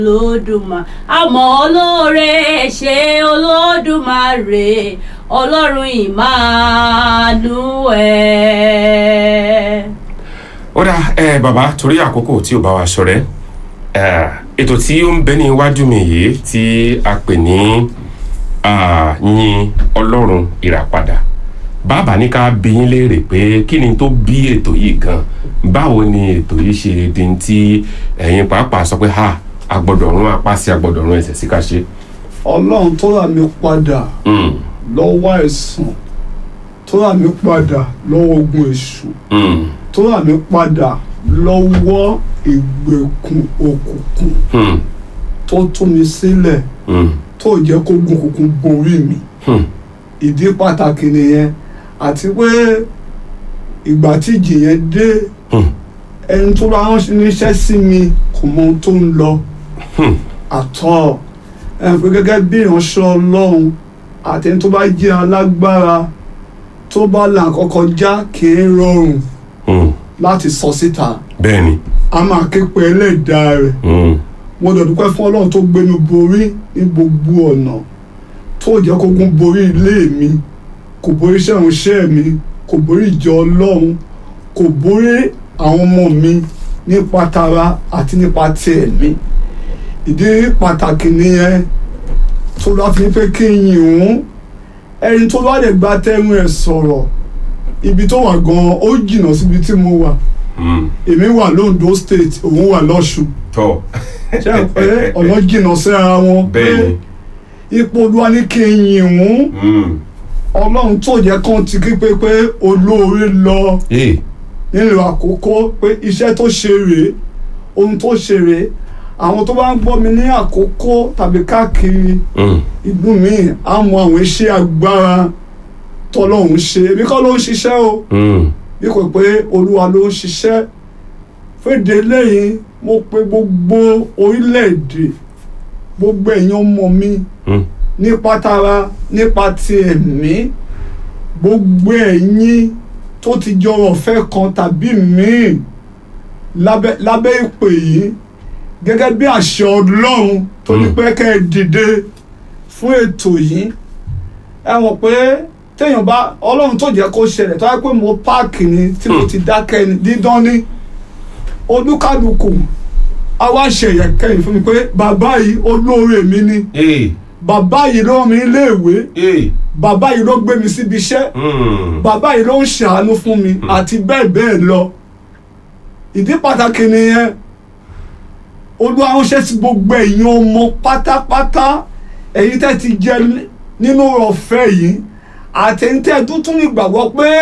olódùmarè àmọ́ olóore ṣe olódùmarè ọlọ́run Emmanuel. ó dá ẹ bàbá torí àkókò tí ò bá wa ṣọ̀rẹ́ ẹ, ètò tí ó ń bẹ ní iwájú mi yìí tí a pè ní ah, yin ọlọ́run ìràpadà bàbá ní ká bi yín léèrè pé kí ni tó bí ètò yìí gan báwo ni ètò yìí ṣe di tí ẹ̀yin pàápàá sọ pé ha agbọ́dọ̀ rún apá sí agbọ́dọ̀ rún ẹsẹ̀ sí ká ṣe. ọlọ́run tó rà mí padà Mm, lọ́wọ́ àìsàn tó rà mí padà lọ́wọ́ ogun èṣù mm, tó rà mí padà lọ́wọ́ ìgbèkùn òkùnkùn mm, tó tú mi sílẹ̀ mm, tó jẹ́ kó gun òkùnkùn borí mi mm, ìdí pàtàkì nìyẹn àti pé ìgbà tí ìjì yẹn dé mm, ẹni tó bá ránṣẹ́ níṣẹ́ sí mi kò mọ ohun tó ń lọ mm, àtọ́ ẹ̀ pé gẹ́gẹ́ bí ìránṣẹ́ ọlọ́run àti ẹni tó bá jẹ́ alágbára tó bá là kọ́kọ́ já kì í rọrùn mm. láti sọ síta bẹ́ẹ̀ ni. a máa ké pe ẹlẹ́dàá rẹ̀ Mm, mo dẹ̀ dúpẹ́ fún ọlọ́run tó gbénu borí ní gbogbo ọ̀nà tó jẹ́ kógun borí ilé mi kò borí iṣẹ́ ìránṣẹ́ mi kò borí ìjọ ọlọ́run kò borí àwọn ọmọ mi nípa tara àti nípa ti ẹ̀mí ìdí pàtàkì nìyẹn tó lọ́ fi pé kí n yìn òun ẹni tó bá lè gba tẹ́rù ẹ̀ sọ̀rọ̀ ibi tó wà gan-an ó jìnnà síbi tí mo wà mm. èmi wà lóńdó state òun wà lọ́ṣùn tọ́ ṣe é pé ọ̀nà jìnnà síra wọn pé bẹ́ẹ̀ ni. ipò olúwa ní kí n yìn wọ́n Mm. ọlọ́run tó jẹ́ kán ti kí pé pé olóore lọ Hey. nílùú àkókò pé iṣẹ́ tó ṣe rèé ohun tó ṣe rèé àwọn tó bá ń gbọ́ mi ní àkókò tàbí káàkiri Mm. ìlú míì á mọ àwọn iṣẹ́ agbára tọ́lọ́run ṣe èmi kọ́ ló ń ṣiṣẹ́ o Mm. bí kò pé olúwa ló ń ṣiṣẹ́ fèdè lẹ́yìn mo pe gbogbo orílẹ̀-èdè gbogbo ẹ̀yin ọmọ mi Mm. nípa tara nípa ti ẹ̀mí gbogbo ẹ̀yin tó ti jọrọ̀ ọ̀fẹ́ kan tàbí míì lábẹ́ lábẹ́ ìpè yìí gẹ́gẹ́ bí àṣẹ ọlọ́run tó ní Mm. pé kẹ́ ẹ dìde fún ètò yìí ẹ mọ̀ pé téèyàn bá ọlọ́run tó jẹ́ kó ṣẹlẹ̀ tó yẹ pé mo páàkì ni tí mo Mm. ti dákẹ́ ni dídán ní olúkálùkù àwa ṣẹ̀yẹ̀ kẹ́yìn fún mi pé bàbá yìí olóore mi ni Hey. bàbá yìí ló rán mi iléèwé Hey. bàbá yìí ló gbé mi síbi iṣẹ́ Mm. bàbá yìí ló ń ṣàánú fún mi Mm. àti bẹ́ẹ̀ bẹ́ẹ̀ lọ ìdí pàtàkì nìyẹn olúwa ránṣẹ́ sí gbogbo ẹ̀yin ọmọ pátápátá ẹ̀yin tẹ́ ti jẹ nínú ọ̀fẹ́ yìí àti ẹ̀yin tẹ́ tún tún ìgbàgbọ́ pé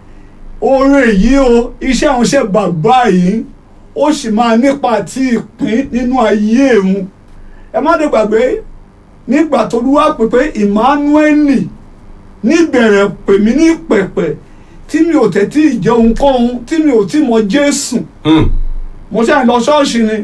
oore yìí o iṣẹ́ ránṣẹ́ bàbá yìí ó sì máa nípa àti ìpín nínú ayé òun ẹ má dé gbàgbé nígbà tó lúwa pè pé Emmanuel níbẹ̀rẹ̀ pè mí ní pẹ̀pẹ̀ tí mi ò tẹ̀tí ìjẹ́ ohunkóhun tí mi ò tí mọ Jésù Mm. mo ṣe lọ ṣọ́ọ̀ṣì ni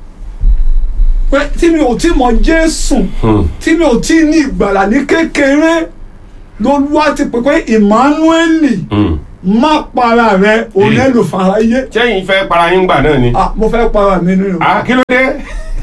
pé tí mi ò tí mọ Jésù Mm. tí mi ò tí ní ìgbàlà ní kékeré lolúwa ti pè pé Emmanuel Mm. má para rẹ òun ẹ lò fàráyé sẹ́yìn fẹ́ para yín gbà náà ni. ah mo fẹ́ para mi nínú ah kí ló dé.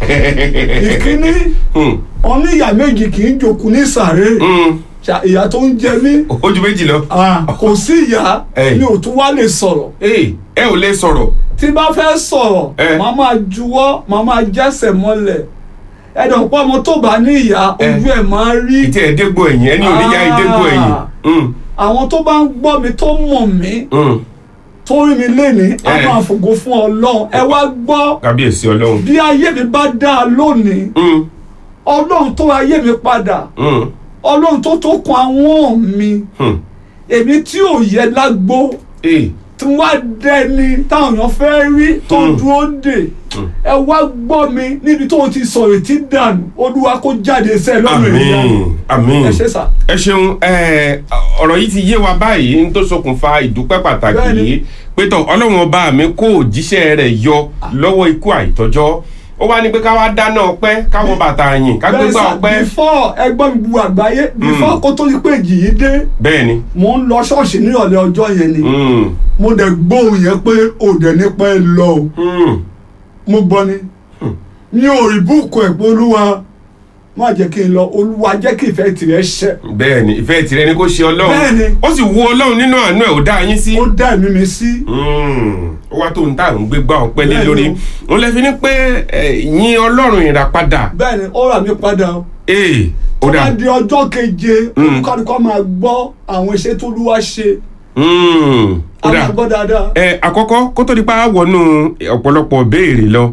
ìkíní Mm. oníyà méjì kì í jòkó ní sàré Mm. Ṣà- ìyà tó ń jẹ mí ojú méjì lọ. ah, kò sí ìyà Ey. mi ò tún wá lè sọ̀rọ̀ Hey. ẹ ò lè sọ̀rọ̀. tí bá fẹ́ sọ̀rọ̀ Eh. màá máa juwọ́ màá máa jẹ́sẹ̀ mọ́lẹ̀ ẹ̀dọ̀ pọ̀ ọmọ tó bá ní ìyá Eh. ojú ẹ̀ máa rí ìtí ẹ̀ dégbò ẹ̀yìn ẹni ò ní yá ìdégbò ẹ̀yìn. Mm. àwọn tó bá ń gbọ́ mi tó mọ̀ mí Mm. tó rí mi lénìí a Eh. máa fògo fún ọlọ́run ẹ wá gbọ́ kábíyèsí ọlọ́run. bí ayé mi bá dá a lónìí Mm. ọlọ́run tó ayé mi padà Mm. ọlọ́run tó tó kun àwọn mi Mm. èmi tí ò yẹ lágbó Hey. tí wọ́n á dẹni táwọn èèyàn fẹ́ rí tó Mm. dúró dè Mm. ẹ wá gbọ́ mi níbi tó ti sọ̀rọ̀ tí dànù olúwa kó jáde sẹ́ẹ̀ lọ́rùn ènìyàn àmín àmín ẹ ṣe sà. ẹ ṣeun ẹ, ọ̀rọ̀ yìí ti yé wa báyìí n tó ṣokùnfà ìdúpẹ́ pàtàkì Bẹ́ẹ̀ni. yìí pé tọ̀ ọlọ́run ọba mi kó òjíṣẹ́ rẹ̀ yọ lọ́wọ́ ikú àìtọ́jọ́ ó wá ní pé ká wá dáná ọpẹ́ káwọ bàtà yìn ká gbégbá sà ọpẹ́ before ẹgbọ́n mi bu àgbáyé before kó tó di pé èjì yìí dé bẹ́ẹ̀ ni mo ń lọ ṣọ́ọ̀ṣì ní ọ̀lẹ́ ọjọ́ yẹn ni Mm. mo dẹ̀ gbóhùn yẹn pé òdẹ nípa ẹ lọ o Mm. mo gbọ́ ni mi ò rí búùkù ẹ̀ pé olúwa má jẹ́ kí n lọ olúwa jẹ́ kí ìfẹ́ tirẹ̀ ṣẹ bẹ́ẹ̀ ni ìfẹ́ tirẹ̀ ni kó ṣe ọlọ́run Bẹ́ẹ̀ ni. ó sì wu ọlọ́run nínú àánú ẹ̀ ó dá yín sí. ó dá ẹ̀mí mi sí Mm, ó wá tó ń tà ń gbé gbá ọpẹ́ lé Bẹ́ẹ̀ ni lórí o. òun lè fi ní pé ẹ, yìn ọlọ́run ìràpadà bẹ́ẹ̀ ni ó rà mí padà o ee ó tó dà bá di ọjọ́ keje Mm. olùkọ́ni máa gbọ́ àwọn iṣẹ́ tó lúwa ṣe Mm, ó a dà máa gbọ́ dáadáa ẹ àkọ́kọ́ kó tó di pa wọnú ọ̀pọ̀lọpọ̀ béèrè lọ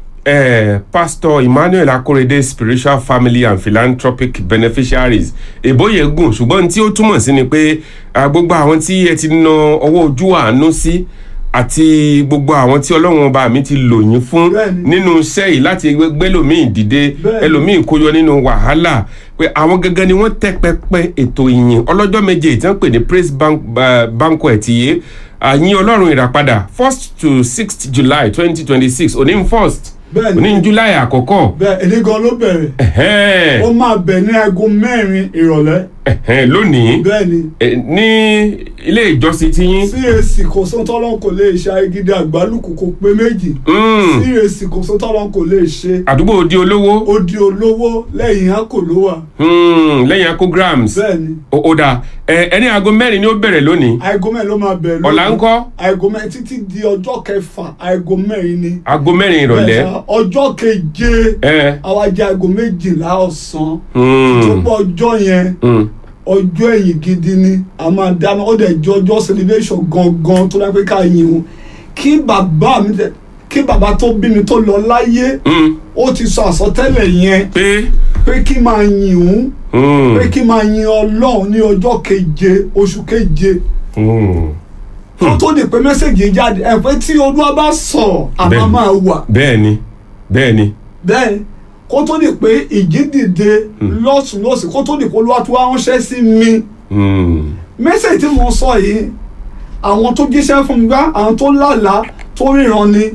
ẹ pastor emmanuel akorede spiritual family and philanthropic beneficiaries èbóyè gùn ṣùgbọ́n tí ó túmọ̀ sí ni pé ah, gbogbo àwọn tí ẹ ti na ọwọ́ ojú àánú sí àti gbogbo àwọn tí ọlọ́run ọba mi ti lò yín fún Bẹ́ẹ̀ni. nínú iṣẹ́ yìí láti gbẹ́lòmíì dìde Bẹ́ẹ̀ni. ẹlòmíì kó yọ nínú wàhálà pé àwọn gangan ni wọ́n tẹ́ pẹpẹ ètò ìyìn ọlọ́jọ́ méje tí wọ́n pè ní praise bank, uh, banquet yìí àyìn ọlọ́run ìràpadà first to sixth july twenty twenty six òní ń first Bẹ́ẹ̀ni. òní ń july àkọ́kọ́ bẹ́ẹ̀ èdè gan ló bẹ̀rẹ̀ ẹ̀hẹ́n, ó máa bẹ̀ ní aago mẹ́rin ìrọ̀lẹ́ ẹ̀hẹ́n, lónìí bẹ́ẹ̀ ni eh, ní ilé ìjọsìn tí yín cac kò sóhun tọ́lọ́n kò lè ṣe ayégídé àgbálùkù kò pé méjì mm, cac kò sóhun tọ́lọ́n kò lè ṣe àdúgbò odi olówó ó di olówó lẹ́yìn àkò ló wà mm, lẹ́yìn akograms bẹ́ẹ̀ ni ó ó dà ẹ, ẹni aago mẹ́rin ni ó bẹ̀rẹ̀ lónìí aago mẹ́rin ló máa bẹ̀rẹ̀ lónìí. ọ̀la ńkọ́ aago mẹ́rin títí di ọjọ́ kẹfà aago mẹ́rin ni aago mẹ́rin ìrọ̀lẹ́ Bẹ́ẹ̀ sà, ọjọ́ keje ẹ àwa jẹ́ aago méjìlá ọ̀sán mm, tó pọ̀ ọjọ́ yẹn mm, ọjọ́ ẹ̀yìn gidi ni a máa dáná ó dẹ̀ jẹ́ ọjọ́ celebration gangan tó dá pé ká yin o kí bàbá mi tẹ kí bàbá tó bí mi tó lọ láyé mm, ó ti sọ àsọtẹ́lẹ̀ yẹn pé pé kí máa yin òun mm, pé kí máa yin ọlọ́run ní ọjọ́ keje oṣù keje mm. kó tó di pé mẹ́sẹ̀gì jáde ẹ̀ pé tí olúwa bá sọ̀rọ̀ àmà Bẹ́ẹ̀ni. máa wà bẹ́ẹ̀ ni bẹ́ẹ̀ ni bẹ́ẹ̀ kó tó di pé ìjì dìde lọ́sùn lọ́sùn kó tó di pé olúwa tó wá ránṣẹ́ sí mi mm, mẹ́sẹ̀gì tí mo sọ yìí àwọn tó jíṣẹ́ fún mi gbá àwọn tó lálàá tó ríran ni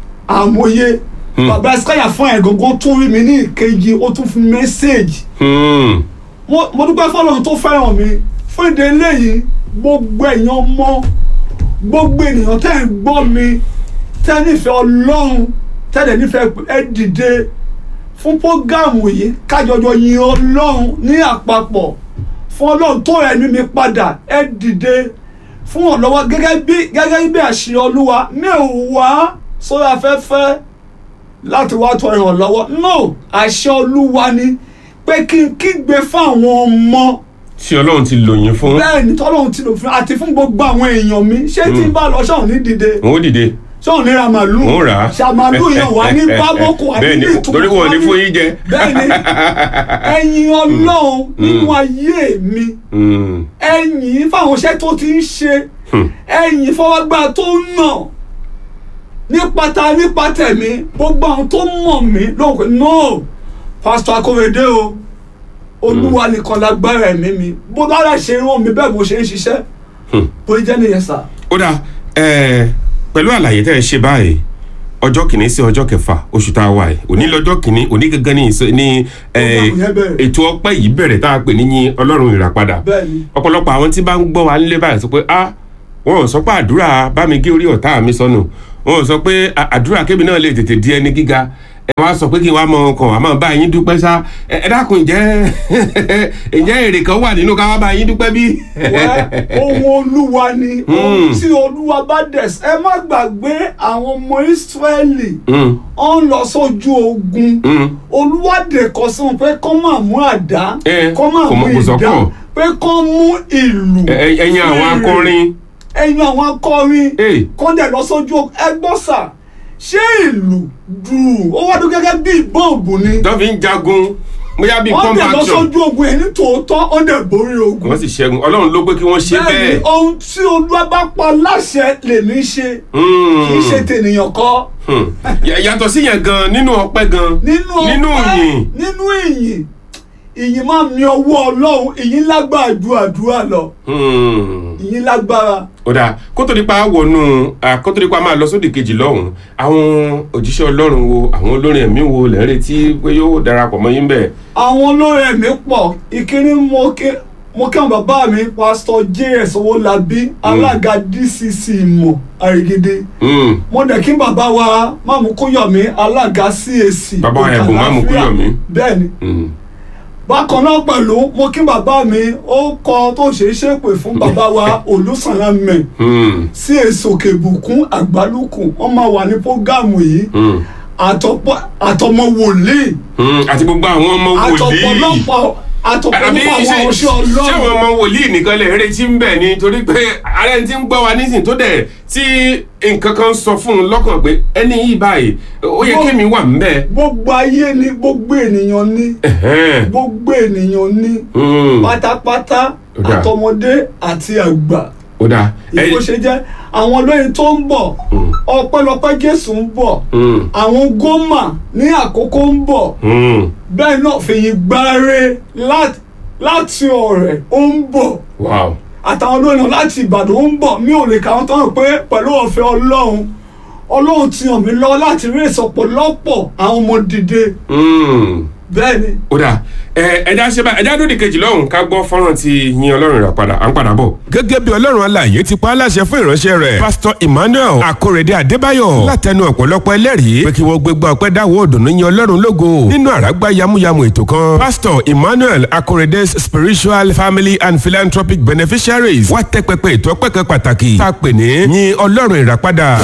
àmọye Hmm. bàbá ẹsíkáyà fún ẹ̀ gangan tó rí mi ní ìkejì ó tún fún mẹ́sẹ̀gì mm, mo mo dúpẹ́ fọlọ́run tó fẹ́ràn mi fún ìdí eléyìí gbogbo èèyàn mọ gbogbo ènìyàn tẹ́ ń gbọ́ mi tẹ́ nífẹ̀ẹ́ ọlọ́run tẹ́ dẹ̀ nífẹ̀ẹ́ ẹ dìde fún prógámù yìí kájọjọ yin ọlọ́run ní àpapọ̀ fún ọlọ́run tó ẹ̀mí mi padà ẹ dìde fún ọ̀lọ́wọ́ gẹ́gẹ́ bí gẹ́gẹ́ bí àṣẹ olúwa mi ò wá sórí afẹ́fẹ́ láti wá tọ ìrànlọ́wọ́ no àṣẹ olúwa ni pé kí n kígbe fún àwọn ọmọ tí ọlọ́run ti lò yín fún bẹ́ẹ̀ ni tọ́lọ́run ti lò fún àti fún gbogbo àwọn èèyàn mi ṣé tí n bá lọ ṣáà ní dìde wọn ó dìde ṣáà ní ra màlúù wọn ó rà á ṣàmàlúù yẹn wà ní bábọ́kù àti bẹ́ẹ̀ ní ni ìtumọ̀ torí wọn ò ní fún yín jẹ bẹ́ẹ̀ ni ẹ̀yin ọlọ́run nínú ayé mi Mm, ẹ̀yin fáwọn iṣẹ́ tó ti ń ṣe hmm, ẹ̀yin fọwọ́gbà tó ń nà nípa ta nípa tẹ̀mí gbogbo àwọn tó mọ̀ mí lóhùn pé no pásítọ̀ akóredé o olúwa nìkan lágbára ẹ̀mí mi bó lára ṣe rán mi bẹ́ẹ̀ mo ṣe ń ṣiṣẹ́ hmm. bó jẹ́ nìyẹn sà. ó dáa ẹ pẹ̀lú àlàyé tẹ́ ẹ ṣe báyìí ọjọ́ kìíní sí ọjọ́ kẹfà oṣù tá a wà yìí òní lọ́jọ́ kìíní òní gangan ní ìsọ- ní ẹ, Program yẹn bẹ̀rẹ̀. ètò ọpẹ́ yìí bẹ̀rẹ̀ tá a pè ní yìn ọlọ́run ìràpadà bẹ́ẹ̀ ni ọ̀pọ̀lọpọ̀ àwọn tí bá ń gbọ́ wa nílé báyìí sọ pé ah wọn ò sọ pé àdúrà bá mi gé orí ọ̀tá mi sọnù wọn ò sọ pé "À- àdúrà kébì náà lè tètè di ẹni gíga ẹ wá sọ pé kí n wá mọ ọkàn àmọ́ bá yín dúpẹ́ sá ẹ ẹ dákun ǹjẹ́ ǹjẹ́ èrè kan wà nínú ká wá bá yín dúpẹ́ bí. wẹ́ ohun olúwa ni ohun tí olúwa bá dẹ̀ s- ẹ má gbàgbé àwọn ọmọ ìsírẹ́lì Mm, ó ń lọ sójú ogun mm, olúwa dẹ̀ kọ sí wọn pé kọ́ máa mú àdá Eh, kọ́ máa kò mú mọ̀- kò ìdá sọ́kọ̀. pé kọ́ mú ìlù ẹ- ẹ- ẹ̀yin àwọn fèrè, akọrin ẹ̀yin àwọn akọrin Eh. kọ́ dẹ̀ lọ sójú ogun ẹ gbọ́ sà ṣé ìlù dùn ó wá dún gẹ́gẹ́ bí bọ́ọ̀bù ni tó fi ń jagun bóyá bíi wọ́n pump dẹ̀ lọ action sójú ogun ẹ̀ ní tòótọ́ ó dẹ̀ borí ogun wọ́n sì ṣẹ́gun ọlọ́run ló pé kí wọ́n ṣe bẹ́ẹ̀ ni bẹ́ẹ̀. ohun tí olúwa bá pa láṣẹ lèmi ṣe Mm, kì í ṣe tènìyàn kọ́ hmm. Yà- yàtọ̀ sí yẹn gan nínú ọpẹ́ gan nínú nínú ọpẹ́, ìyìn nínú ìyìn ìyìn máa mi ọwọ́ ọlọ́run ìyìn lágbára ju àdúrà lọ Hmm. ìyìn lágbára ó dáa kó tó di pa wọnú à, kó tó di pa máa lọ sódì kejì lọ́hùn àwọn òjíṣẹ́ ọlọ́run wo àwọn olórin ẹ̀mí wo lẹ́ ń retí pé yóò darapọ̀ mọ́ yín bẹ́ẹ̀. àwọn olórin ẹ̀mí pọ̀ ìkíní mo ké mo kí àwọn bàbá mi pásítọ̀ js owólabí alága dcc ìmọ̀ àrègèdè Mm. mo dẹ̀ kí bàbá wa máàmù kúyọ̀mí alága cac Bàbá wa ẹ̀bùn Máàmù Òkè Àlàáfíà. Kúyọ̀mí. bẹ́ẹ̀ni Mm. bákan náà pẹ̀lú mo kí bàbá mi ó kọ tó ṣe é ṣépè fún bàbá wa olùsànlámẹ̀ Mm. cac òkè ìbùkún àgbálùkù wọ́n máa wà ní prógáàmù yìí Mm. àtọ̀pọ̀- àtọmọ wòlíì Mm. àti gbogbo àwọn ọmọ wòlíì àtọ̀pọ̀lọpọ̀ àbí àtọ̀pọ̀lọpọ̀ ṣe àwọn ọṣẹ́ ṣé àwọn ọlọ́run ọmọ wòlíì nìkan lè retí ń bẹ̀ ni torí pé ààrẹ ti ń gbọ́ wa nísìnyí tó dẹ̀ tí nǹkan kan sọ fún un lọ́kàn pé ẹni yìí báyìí ó yẹ kémi wà ń bẹ̀. gbogbo ayé ni gbogbo ènìyàn ní Ẹ̀hẹ́n. gbogbo ènìyàn ní Mm. pátápátá Ó dáa. àtọmọdé àti àgbà ó dáa ìbò ṣe jẹ́ àwọn olóyin tó ń bọ̀ ọpẹ́lọpẹ́ jésù ń bọ̀ Mm. àwọn gómà ní àkókò ń bọ̀ Mm. bẹ́ẹ̀ náà fìyìn gbáre láti láti ọ̀rẹ́ ó ń bọ̀ wow àtàwọn olóyìn láti ìbàdàn ó ń bọ̀ mi ò lè kà wọ́n tán pé pẹ̀lú ọ̀fẹ́ ọlọ́run ọlọ́run ti hàn mí lọ́wọ́ láti rí ìsọpọ̀lọpọ̀ àwọn ọmọ dìde Mm. bẹ́ẹ̀ ni ó dáa ẹ ẹja ṣe báyìí ẹja lódì kejì lọ́hùn ká gbọ́ fọ́nrán ti yin ọlọ́run rà padà à ń padà bọ̀. gẹ́gẹ́ bí ọlọ́run alààyè ti pa á láṣẹ fún ìránṣẹ́ rẹ̀ pásítọ̀ emmanuel akórèdé adébáyọ̀ látẹnu ọ̀pọ̀lọpọ̀ ẹlẹ́rìí pé kí wọ́n gbégbá ọpẹ́ dáwọ́ òdùnnú yin ọlọ́run lógo nínú àràgbá yamuyamu ètò kan pásítọ̀ emmanuel akórèdé's spiritual family and philanthropic beneficiaries wá tẹ́ pẹpẹ ètò ọpẹ́ kan pàtàkì tá a pè ní yin ọlọ́run ìràpadà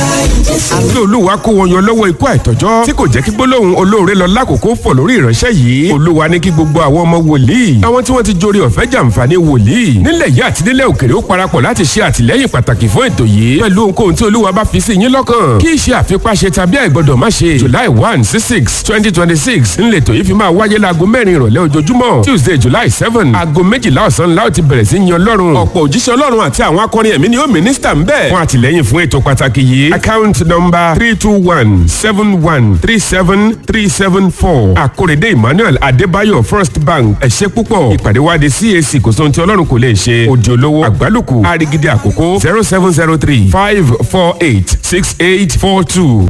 àti olúwa kó wọn yọ lọ́wọ́ ikú àìtọ́jọ́ tí kò jẹ́ kí gbólóhùn olóore lọ lákòókò fọ̀ lórí ìránṣẹ́ yìí olúwa ní kí gbogbo àwọn ọmọ wòlíì àwọn tí wọ́n ti jórí ọ̀fẹ́ jàǹfààní wòlíì nílẹ̀ yìí àti nílẹ̀ òkèrè ó parapọ̀ láti ṣe àtìlẹ́yìn pàtàkì fún ètò yìí pẹ̀lú ohunkóhun tí olúwa bá fi sí yín lọ́kàn kí iṣẹ́ àfipáṣe tàbí àìgbọ́dọ̀ má ṣe july one sí six twenty twenty six ńlẹ̀tọ̀ yìí fi máa wáyé láago mẹ́rin ìrọ̀lẹ́ ojoojúmọ́ tuesday july seven aago méjìlá ọ̀sán la ó ti bẹ̀rẹ̀ sí yan ọlọ́run ọ̀pọ̀ òjíṣẹ́ ọlọ́run àti àwọn akọrin ẹ̀mí ni ó mínísítà ń bẹ̀ fún àtìlẹ́yìn fún ètò pàtàkì yìí account number three two one seven one three seven three seven four àkórèdé emmanuel adébáyọ̀ first bank ẹ̀ṣẹ́ púpọ̀ ìpàdé wa di cac kò sóhun tí ọlọ́run kò lè ṣe òdì olówó àgbálùkù àrígidì àkókò zero seven zero three five four eight six eight four two.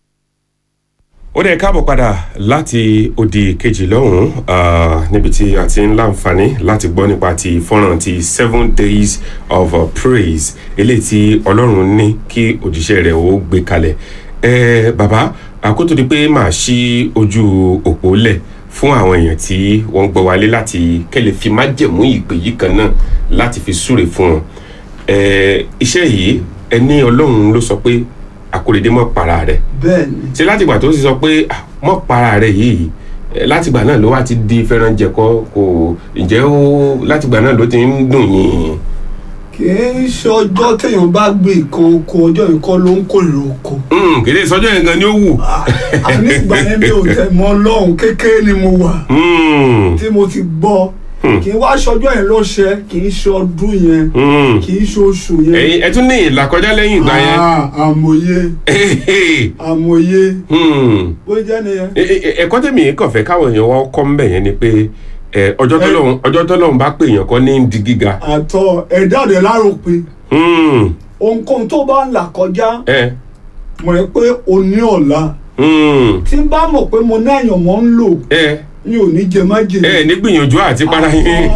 ó dẹ̀ káàbọ̀ padà láti odi kejì lọ́hùn-ún ah, níbi tí a ti ń láǹfààní láti gbọ́ nípa ti fọ́nrán ti seven days of uh, praise eléyìí tí ọlọ́run ní kí òjíṣẹ́ rẹ̀ ó gbé kalẹ̀ ẹ bàbá àkótó di pé màá ṣí ojú òpó lẹ̀ fún àwọn èèyàn tí wọ́n ń gbọ́ wálé láti kẹ́lẹ̀ fi májẹ̀mú ìpè yìí kan náà láti fi súre fún wọn ẹ iṣẹ́ yìí ẹni ọlọ́run ló sọ pé àkórèdé mọ́ para rẹ̀ bẹ́ẹ̀ ni ṣe látìgbà tó sì sọ pé "Ah, mọ́ para rẹ̀ yìí eh, látìgbà náà ló wá ti di fẹ́ràn jẹ̀kọ́ kò ǹjẹ́ ó látìgbà náà ló ti ń dùn yín. kì í ṣe ọjọ́ téèyàn bá gbé nǹkan oko ọjọ́ nǹkan ló ń kórè oko Mm, kéde sọjọ́ yẹn gan ni ó wù. àní ìgbà yẹn mi ò tẹ̀ mọ́ ọlọ́run kékeré ni mo wà Mm, tí mo ti gbọ́ kì í wá ṣọjọ́ yẹn lọ́ṣẹ́ kì í ṣe ọdún yẹn mm. kì í ṣe oṣù yẹn ẹ̀yin ẹ tún ní ìlàkọjá lẹ́yìn ìgbà yẹn. Ah, àmọye àmọye Mm. bó jẹ́ nìyẹn. Ẹ- ẹ- ẹ̀kọ́ tèmi kàn fẹ́ káwọn èèyàn wá kọ́ ń bẹ̀ yẹn ni pé eh, ọjọ́ tọ́lọ́run ọjọ́ tọ́lọ́run bá pè èèyàn kan ní di gíga. àtọ ẹ̀dá rẹ̀ láròpin Mm, ohunkóhun tó bá ń là kọjá eh, mo rẹ̀ pé o ní ọ̀la mm, tí n bá mọ̀ pé mo ní àyànmọ́ ń lò eh, mi ò ní jẹ májèlé. ẹ ní gbìyànjú àti para yín.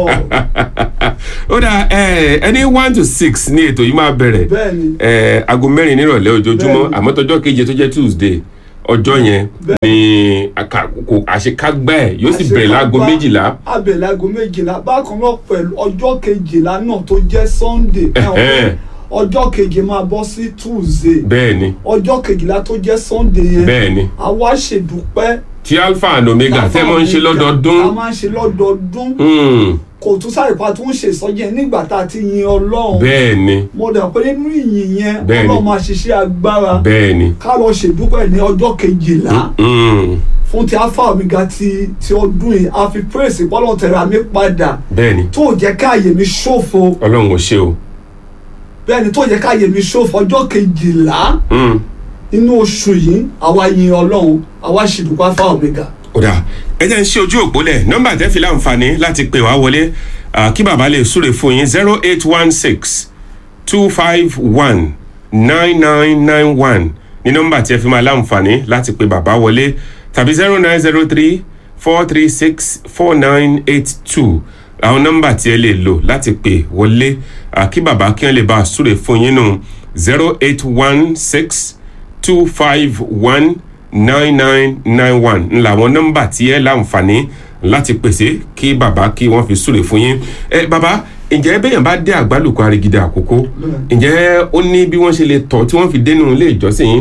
ó dà ẹ ẹni one to six ní ètò yìí máa bẹ̀rẹ̀ bẹ́ẹ̀ni ẹ aago mẹ́rin nírọ̀lẹ́ ojoojúmọ́ Bẹ́ẹ̀ni. àmọ́ tọjọ́ keje tó jẹ́ tuesday ọjọ́ yẹn ni aka- kò- àṣekágbá ẹ̀ yóò sì bẹ̀rẹ̀ láago méjìlá. abẹ̀rẹ̀ láago méjìlá bákan náà pẹ̀lú ọjọ́ kejìlá náà tó jẹ́ sunday ẹ̀ wọ́n Ẹ̀hẹ́n. ọjọ́ keje máa bọ́ sí tuesday bẹ́ẹ̀ ni ọjọ́ kejìlá tó jẹ́ sunday yẹn bẹ́ẹ̀ ni àwa ṣèdúpẹ́ tí alpha and omega tẹ́ mọ́ ń ṣe a lọ́dọọdún. máa ń ṣe lọ́dọọdún Mm, kò tún sáré pa tó ń ṣe ìsọjí yẹn nígbà tá a ti yin ọlọ́run bẹ́ẹ̀ ni mo dà pé nínú ìyìn yẹn Bẹ́ẹ̀ni. ọlọ́run máa ṣiṣẹ́ agbára bẹ́ẹ̀ ni. ká lọ ṣèdúpẹ́ ní ọjọ́ kejìlá Mm, fún ti alpha omega ti ti ọdún yìí a fi praise bọ́lọ̀ tẹ̀ra mi padà bẹ́ẹ̀ ni tó jẹ́ káàyè mi ṣòfò ọlọ́run ò ṣe o. bẹ́ẹ̀ ni tó jẹ́ káàyè mi ṣòfò ọjọ́ kejìlá Mm. nínú oṣù yìí àwa yin ọlọ́run àwa ṣèdúpẹ́ alpha omega. kódà ẹ jẹ́ ń ṣe ojú òpó lẹ̀ nọ́mbà tẹ́ fi láǹfààní láti pè wá wọlé ah, kí bàbá lè súre fún yín zero eight one six two five one nine nine nine one ní nọ́mbà tí ẹ fi máa láǹfààní láti pè bàbá wọlé tàbí zero nine zero three four three six four nine eight two àwọn nọ́mbà tí ẹ lè lò láti pè wọlé à, kí bàbá kí wọ́n lè bá a súre fún yín nù zero eight one six two five one nine nine nine one ńlá àwọn nọ́mbà tí ẹ láǹfààní láti pèsè kí bàbá kí wọ́n fi súre fún yín ẹ bàbá ǹjẹ́ bẹ́yàn bá dé àgbálùkọ arigide àkókò ǹjẹ́ ó ní bí wọ́n ṣe lè tọ́ tí wọ́n fi dénú ilé ìjọsìn yín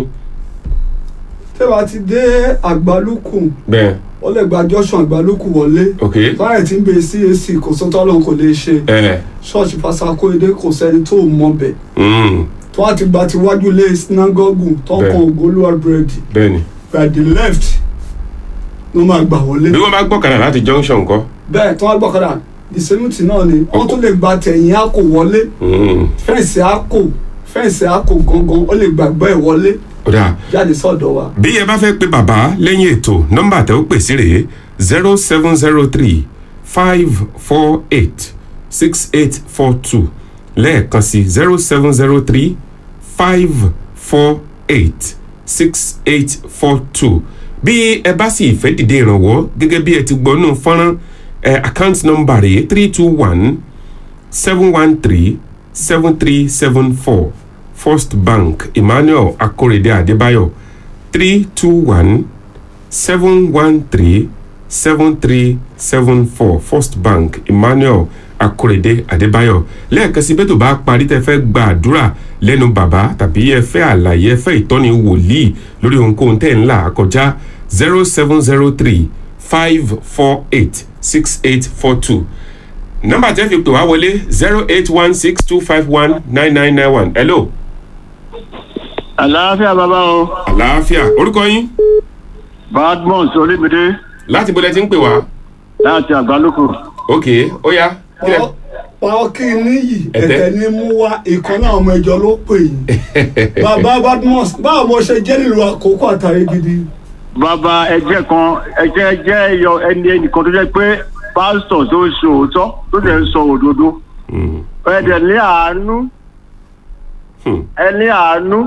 tẹ́wà ti dé àgbálùkù bẹ́ẹ̀ ó lè gba junction àgbálùkù wọlé ok báyìí tí ń bẹ CAC kò sọ́tọ́ lóun kò lè ṣe ẹ ṣọ́ọ̀ṣì fasakóyédé kò sẹ́ni tó mọ̀ bẹ̀ mm, tó wá ti gba ti wájú lé sinagogu tó Bẹ́ẹ̀. kan ògolúwa búrẹ́dì bẹ́ẹ̀ ni by the left ló máa gbà wọlé bí wọ́n bá gbọ́kànlá láti junction kọ́ bẹ́ẹ̀ tó wá gbọ́kadà ìsẹ́mùtì náà ni wọ́n tún lè gba tẹ̀yìn àkò wọlé mm, fẹ́ǹsì àkò fẹ́ǹsì àkò gangan ó lè gbàgbọ́ ẹ̀ wọlé ó dáa jáde sọ́dọ̀ wa bí ẹ bá fẹ́ pe bàbá lẹ́yìn ètò nọ́mbà tẹ́ ó pè sí rèé zero seven zero three five four eight six eight four two lẹ́ẹ̀kan sí zero seven zero three five four eight six eight four two bí ẹ bá sì fẹ́ dìde ìrànwọ́ gẹ́gẹ́ bí ẹ ti gbọ́ nù fọ́nrán ẹ account number rèé three two one seven one three seven three seven four first bank emmanuel akorede adébáyọ̀ three two one seven one three seven three seven four first bank emmanuel akorede adébáyọ̀ lẹ́ẹ̀kan sí bẹ́ẹ̀ tó bá parí tẹ́ fẹ́ gba àdúrà lẹ́nu bàbá tàbí ẹ fẹ́ àlàyé ẹ fẹ́ ìtọ́ni wòlíì lórí ohunkóhun tẹ́ ń là kọjá zero seven zero three five four eight six eight four two nọ́mbà tẹ́ fi pè wá wọlé zero eight one six two five one nine nine nine one hello àlàáfíà bàbá o àlàáfíà orúkọ yín badmus olímìdé láti bọ́lẹ̀ tí ń pè wá láti àgbálùkù ok ó yá kílẹ̀ pàwọ́ kí n níyì Ẹ̀tẹ́. ẹ̀tẹ̀ ni mú wá ìkan náà ọmọ ìjọ ló pè yín bàbá badmus báwo mo ṣe jẹ́ nílùú àkókò àtàrí gidi bàbá ẹjẹ kan ẹjẹ jẹ ẹyọ ẹni ẹnìkan tó jẹ pé pásítọ̀ tó ń ṣe òótọ́ tó dẹ̀ ń sọ òdodo Mm, ẹdẹ ní àánú hmm, ẹ ní àánú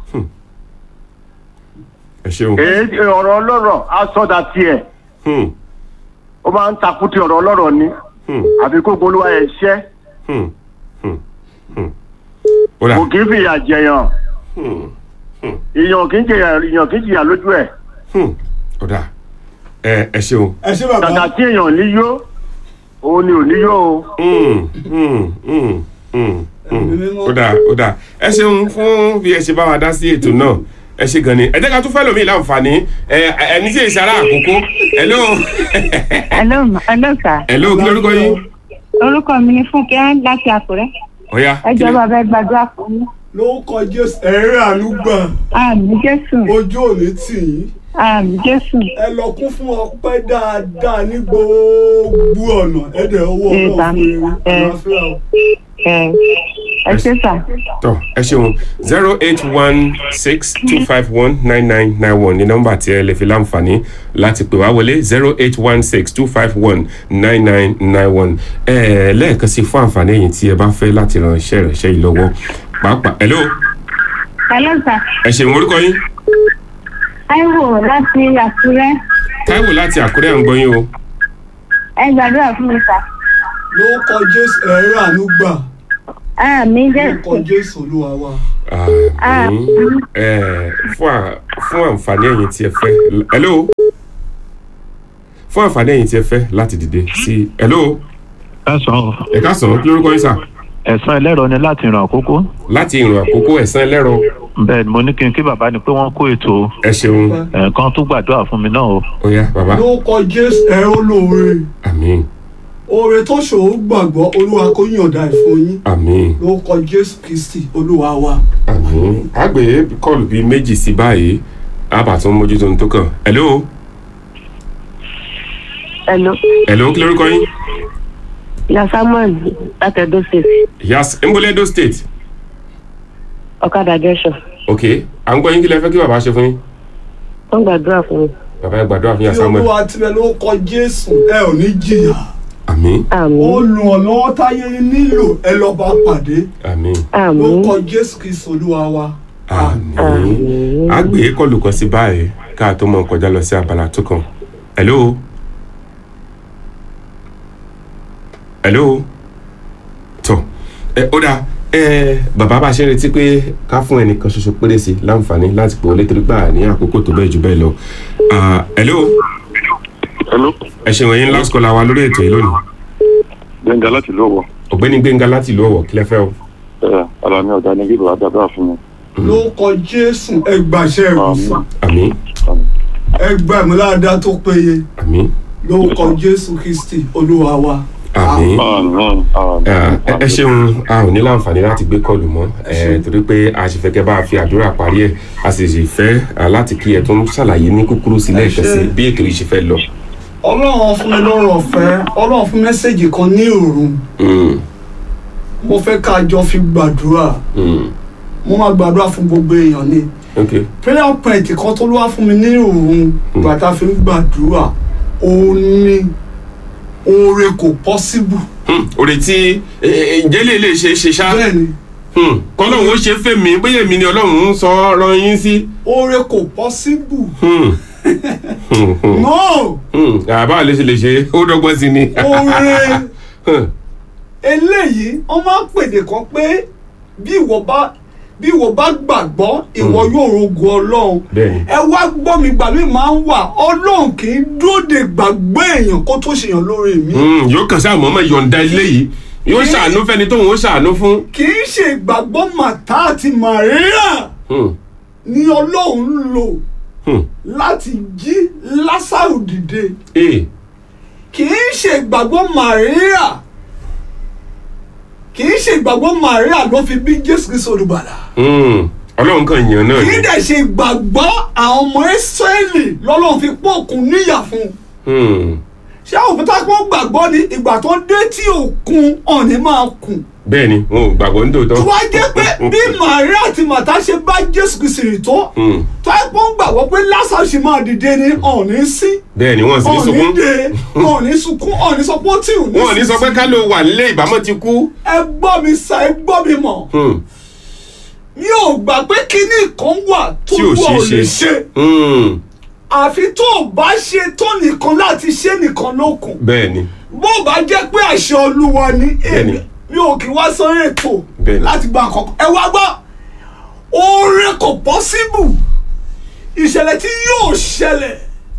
ẹ ṣeun èyí ọ̀rọ̀ ọlọ́rọ̀ á sọdà tiẹ̀ Hmm, ó máa ń takùtì ọ̀rọ̀ ọlọ́rọ̀ ni hmm, àfi kó polówó ẹ ṣẹ́ hmm, hmm, hmm. ó dà kò kì í fìyà jẹyàn Hmm, hmm, ìyàn kì í jẹyà ìyàn kì í jìyà lójú ẹ hmm. ó dà ẹ ẹ ṣeun ẹ ṣé bàbá kàkà tí èèyàn ní yó òun ni ò ní yó o. Hmm, hmm, hmm, hmm, hmm. Ẹ̀mí mímọ́. ó dà ó dà ẹ ṣeun fún bí ẹ ṣe bá wa dá sí ètò náà ẹ ṣe gan ni ẹ jẹ́ ká tún fẹ́ lómi láǹfààní ẹ ẹni tí èsì ará àkókò hello hello ma- hello sir hello kí lórúkọ yín orúkọ mi ni fúnkẹ́ láti àkúrẹ́ ó yá ẹ kí jọ̀ọ́ ló- bàbá ẹ gbàdúrà fún mi lórúkọ jésù ẹ̀rẹ́ àlùgbà àmì jésù ojú òní tì yín àmì jésù ẹ lọ kún fún ọpẹ́ dáadáa ní gbogbo ọ̀nà ẹ dẹ̀ ọwọ́ Ẹ ọlọ́run bá mi. fún yín Ẹ. àlàáfíà o. ẹ ẹ ṣé sà tọ ẹ ṣeun zero eight one six two five one nine nine nine one ní nọ́mbà tí ẹ lè fi láǹfààní láti pè wá wọlé zero eight one six two five one nine nine nine one ẹ lẹ́ẹ̀kan sí fún àǹfààní ẹ̀yin tí ẹ bá fẹ́ láti ran iṣẹ́ ìránṣẹ́ yìí lọ́wọ́ pàápàá hello hello sà ẹ ṣeun orúkọ yín táíwò láti àkúrẹ́ táíwò láti àkúrẹ́ à ń gbọ́ yín o ẹ gbàdúrà fún mi sà lórúkọ jésù ẹ̀rẹ́ àlùgbà àmì lórúkọ jésù jésù olúwa wa. àmín ẹ fún à- fún àǹfààní ẹ̀yin tí ẹ fẹ́ hello fún àǹfààní ẹ̀yin tí ẹ fẹ́ láti dìde sí hello ẹ̀sán ẹ káàsán kí lórúkọ yín sà. ẹ̀sán ẹlẹ́rọ ni láti ràn àkókò láti ìrìn àkókò ẹ̀sán ẹlẹ́rọ bẹ́ẹ̀ ni mo ní kí n kí bàbá ni pé wọ́n kó ètò ẹ ṣeun ẹ̀ẹ̀kan tó gbàdúrà fún mi náà o ó yá bàbá lórúkọ jésù ẹ̀rẹ́ olóore àmín oore tó ṣòro gbàgbọ́ olúwa kó yànda ẹ̀ fún yín àmín lórúkọ jésù kristi olúwa wa. àmín àgbè kọlù bíi méjì sí báyìí àbàtún mójútó ní tó kàn hello hello hello kí lórúkọ yín ìyá samuel láti edo state yas emboledo state ọ̀kadà junction ok à ń gbọ́ yín kí lẹ fẹ́ kí bàbá ṣe fún yín wọ́n gbàdúrà fún mi bàbá ẹ gbàdúrà fún yà tí samuel olúwa tirẹ̀ lórúkọ jésù ẹ ò ní jìyà àmín àmì olùrànlọ́wọ́ táyé nílò ẹ lọ bá pàdé àmín àmì lórúkọ jésù kristi olúwa wa. àmín àmì àgbè kọlù kan sí báyìí káà tó mọ̀ kọjá lọ sí abala tó kàn hello hello tó ẹ ó dáa ẹ bàbá bá ṣe ń retí pé ká fún ẹnìkan ṣoṣo péré sí i láǹfààní láti pè wọlé torí gbà ní àkókò tó bẹ́ẹ̀ jù bẹ́ẹ̀ lọ Ah, hello hello ẹ ṣeun ẹ̀yin last caller wa lórí ètò yìí lónìí gbẹ̀ngà láti lọ́wọ́ ọ̀gbẹ́ni gbẹ̀ngà láti ìlú ọ̀wọ̀ kílẹ̀ fẹ́ o. ẹ̀ ara mi ọ̀gá ni kí bàbá dábàá fún mi. lórúkọ jésù ẹgbàṣẹ ìwòsàn àmín ẹgbà ìmúláàdá tó péye àmín lórúkọ jésù kristi olúwa wa. àmín. àmín ẹ ẹ ṣeun a ò ní láǹfààní láti gbé kọlù mọ́ ẹ torí pé a sì fẹ́ kẹ́ bá a fi àdúrà parí ẹ̀ a sì sì fẹ́ ah, láti kí ẹ tó ń ṣàlàyé ní kúkúrú sílẹ̀ ìkẹsí bí ètò yìí ṣe fẹ́ lọ. ọlọ́run fún mi lọ́rọ̀ ọ̀fẹ́ ọlọ́run fún mẹ́sẹ̀gì kan ní òru Mm, mo fẹ́ ká jọ fi gbàdúrà mm, mo máa gbàdúrà fún gbogbo èèyàn ni ok prayer point kan tó ló wá fún mi ní òru bàtà fi ń gbàdúrà òun ni oore kò possible Hmm, òrè tí ẹ, ẹ, ǹjẹ́ lè lè ṣe é ṣe ṣá bẹ́ẹ̀ni Hmm, kọ́lọ́hún ó ṣe é fẹ́ mi bóyá èmi ni ọlọ́run ń sọ ọ́rọ́ yín sí. oore kò possible Hmm, hmm, hmm, no hmm, àbá lè ṣe lè ṣe ó dọ́gbọ́n sí ni. oore Hmm, eléyìí wọ́n máa ń pèdè kan pé bí ìwọ bá bí ìwọ bá gbàgbọ́ ìwọ yóò rogo ọlọ́run bẹ́ẹ̀ni ẹ wá gbọ́ mi gbà mí máa ń wà ọlọ́run kì í dóde gbàgbé èèyàn kó tó ṣèyàn lórí mi Hmm, yóò kàn sáà mọ́mọ́ yọ̀ǹda ilé yìí yóò Kí- ṣàánú fẹ́ni tóun ó ṣàánú fún. kì í ṣe ìgbàgbọ́ màtá àti màríà Hmm, ni ọlọ́run ń lò hmm, láti jí lásàrò dìde eh, kì í ṣe ìgbàgbọ́ màríà kì í ṣe ìgbàgbọ́ màríà ló fi bí jésù kristu olùgbàlà hmm, ọlọ́run kan yàn náà kì ni. í dẹ̀ ṣe ìgbàgbọ́ àwọn ọmọ ìsírẹ́lì lọ́lọ́run fi pọ́ọ̀kùn níyà fún un Hmm, ṣé àwọn òkúta kó gbàgbọ́ ni ìgbà tó dé tí òkun ọ̀nì máa kùn bẹ́ẹ̀ni wọn ò gbàgbọ́ ní tòótọ́. tó wá jẹ́ pé bí màríà àti màtá ṣe bá jésù kristu rìn tó Hmm, tó ẹ pọ́n gbàgbọ́ pé lásàrò ṣì máa dìde ní ọ̀nì sí bẹ́ẹ̀ni wọn sì ní ọ̀nì sunkún. dé ọ̀nì sunkún ọ̀nì sọ pé ó tì ò ní wọn ò ní sọ pé ká ló wà nílé ìbámọ́ ti kú. ẹ gbọ́ mi sa ẹ gbọ́ mi mọ̀ Hmm, mi ò gbà pé kinní kan wà tó tí ò wọ̀ ṣeé lè ṣe. ṣe Hmm, àfi tó o bá ṣe tó nìkan láti ṣe nìkan lókun bẹ́ẹ̀ni bó o bá jẹ́ pé àṣẹ olúwa ni èmi Bẹ́ẹ̀ni. mi ò kí wá sórí ètò Bẹ́ẹ̀ni. láti gba àkọ́kọ́ ẹ wá gbọ́ oore kò pọ́síbù ìṣẹ̀lẹ̀ tí yóò ṣẹlẹ̀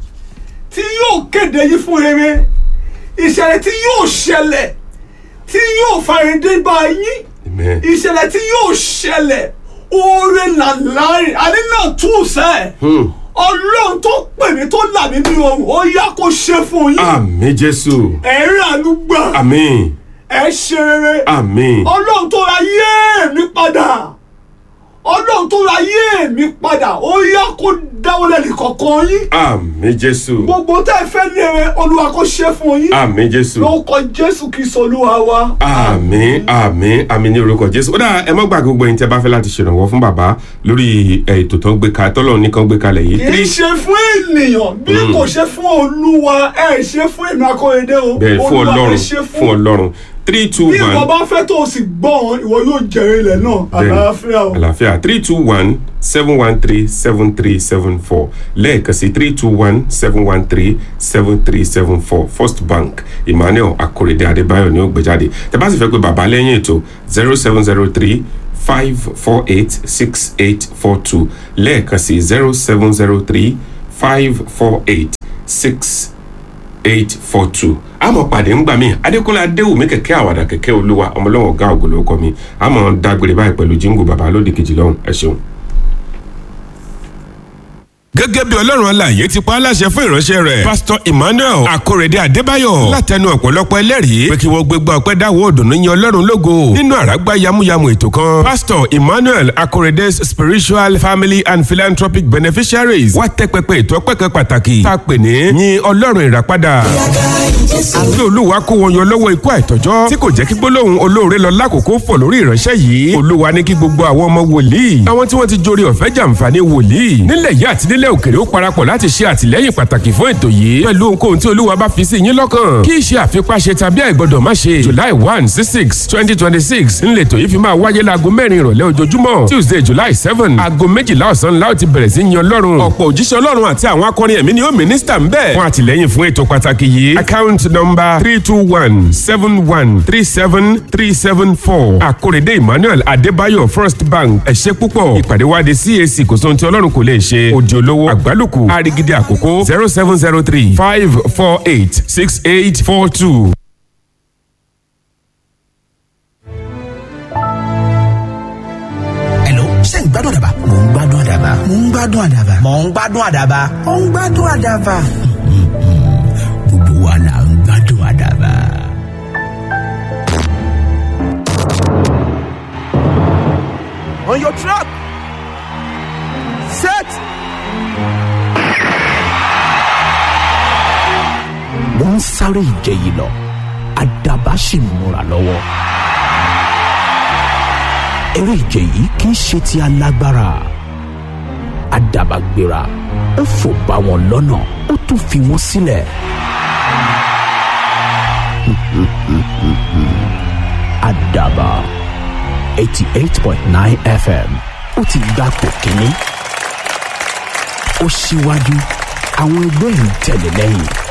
tí yóò kéde yín fún rere ìṣẹ̀lẹ̀ tí yóò ṣẹlẹ̀ tí yóò fàyèdé bá yín Amen. ìṣẹ̀lẹ̀ tí yóò ṣẹlẹ̀ oore làlárin àní náà tún sẹ́ Hmm, ọlọ́run tó pè mí tó là mí ní ohun ó yá kó ṣe fún yín àmín jésù ẹ̀rín àánú gbà àmín ẹ ṣe rere àmín ọlọ́run tó ra yé mi padà ọlọ́run tó ra yé mi padà ó yá kó dáwọ́lẹ̀ nìkọ̀ọ̀kan yín àmín jésù gbogbo tẹ́ ẹ fẹ́ ní ere olúwa kó ṣe fún yín àmín jésù lórúkọ jésù kristu olúwa wa. àmín àmín àmín ní orúkọ jésù ó dà ẹ má gbàgbé gbogbo ẹ̀yin tí ẹ bá fẹ́ láti ṣèrànwọ́ fún bàbá lórí ẹ, ètò tó ń gbé ka tọ́lọ̀ nìkan gbé kalẹ̀ yìí kì í ṣe fún ènìyàn bí kò ṣe fún olúwa ẹ ṣe fún èmi akóredé o bẹ́ẹ̀ fún Olúwa ẹ ọlọ́run ṣe fún ọlọ́run three two bí ìwọ one bá fẹ́ tó o sì gbọ́ wọn ìwọ yóò jèrè ilẹ̀ náà Bẹ́ẹ̀ni. àlàáfíà o. àlàáfíà three two one seven one three seven three seven four lẹ́ẹ̀kan sí three two one seven one three seven three seven four first bank emmanuel akorede adébáyọ̀ ni ó gbé jáde tẹ́ bá sì fẹ́ pé bàbá lẹ́yìn ètò zero seven zero three five four eight six eight four two lẹ́ẹ̀kan sí zero seven zero three five four eight six eight four two àmọ́ pàdé ń gbà mí adékúnlé adéwùmí kẹ̀kẹ́ àwàdà kẹ̀kẹ́ olúwa ọmọlọ́wọ́ ọ̀gá ògùn ló kọ́ mi àmọ́ dágbére báyìí pẹ̀lú jíǹgù bàbá lódì kejì lọ́hùn ẹ ṣeun. gẹ́gẹ́ bí ọlọ́run alààyè ti pa á láṣẹ fún ìránṣẹ́ rẹ̀ pásítọ̀ emmanuel akórèdé adébáyọ̀ látẹnu ọ̀pọ̀lọpọ̀ ẹlẹ́rìí pé kí wọ́n gbégbá ọpẹ́ dáwọ́ òdùnnú yin ọlọ́run lógo nínú àràgbá yamuyamu ètò kan pásítọ̀ emmanuel akórèdé's spiritual family and philanthropic beneficiaries wá tẹ́ pẹpẹ ètò ọpẹ́ kan pàtàkì tá a pè ní yin ọlọ́run ìràpadà àti olúwa kó wọn yọ lọ́wọ́ ikú àìtọ́jọ́ tí kò jẹ́ kí gbólóhùn olóore lọ lákòókò fọ̀ lórí ìránṣẹ́ yìí olúwa ní kí gbogbo àwọn ọmọ wòlíì àwọn tí wọ́n ti jorí ọ̀fẹ́ jàǹfààní wòlíì nílẹ̀ yìí àti nílẹ̀ òkèrè ó parapọ̀ láti ṣe àtìlẹ́yìn pàtàkì fún ètò yìí pẹ̀lú ohunkóhun tí olúwa bá fi sí yín lọ́kàn kí iṣẹ́ àfipáṣe tàbí àìgbọ́dọ̀ má ṣe july one sí six twenty twenty six ńlẹ̀tọ̀ yìí fi máa wáyé láago mẹ́rin ìrọ̀lẹ́ ojoojúmọ́ tuesday july seven aago méjìlá ọ̀sán la ó ti bẹ̀rẹ̀ sí yan ọlọ́run ọ̀pọ̀ òjíṣẹ́ ọlọ́run àti àwọn akọrin ẹ̀mí ni ó mínísítà ń bẹ̀ fún àtìlẹ́yìn fún ètò pàtàkì yìí account house number three two one seven one three seven three seven four àkórèdé emmanuel adébáyọ̀ first bank ẹ̀ṣẹ́ púpọ̀ ìpàdé wa di cac kò sóhun tí ọlọ́run kò lè ṣe òdì olówó àgbálùkù àrígidì àkókò zero seven zero three five four eight six eight four two. Hello, ṣé ń gbádùn àdàbà? Mò ń gbádùn àdàbà. Mò ń gbádùn àdàbà. Mò ń gbádùn àdàbà. Mò ń gbádùn àdàbà. Gbogbo wa là ń gbádùn àdàbà. On your trap. Set. Wọ́n ń sáré ìje yìí lọ. Àdàbà sì ń múra lọ́wọ́. Eré ìje yìí kì í ṣe ti alágbára. Àdàbà gbéra. Ó fò bá wọn lọ́nà. Ó tún fi wọ́n sílẹ̀. Àdàbà eighty eight point nine FM ó ti gbapò kínní. Ó ṣíwájú àwọn ẹgbẹ́ ń tẹ̀lé lẹ́yìn.